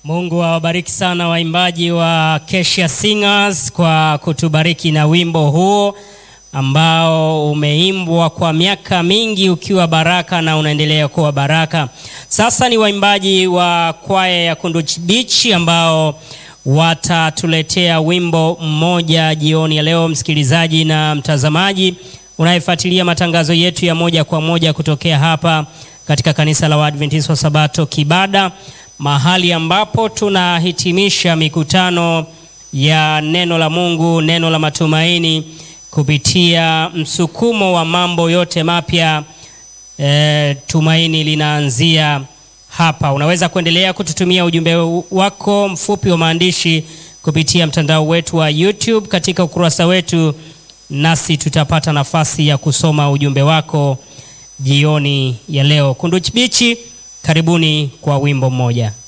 Mungu awabariki sana waimbaji wa Kesha Singers kwa kutubariki na wimbo huo ambao umeimbwa kwa miaka mingi ukiwa baraka na unaendelea kuwa baraka. Sasa ni waimbaji wa kwaya ya Kunduchi Beach ambao watatuletea wimbo mmoja jioni ya leo. Msikilizaji na mtazamaji unayefuatilia matangazo yetu ya moja kwa moja kutokea hapa katika kanisa la Waadventista wa Sabato Kibada, mahali ambapo tunahitimisha mikutano ya neno la Mungu, neno la matumaini kupitia msukumo wa mambo yote mapya. E, tumaini linaanzia hapa. Unaweza kuendelea kututumia ujumbe wako mfupi wa maandishi kupitia mtandao wetu wa YouTube katika ukurasa wetu, nasi tutapata nafasi ya kusoma ujumbe wako jioni ya leo. Kunduchi Bichi, karibuni kwa wimbo mmoja.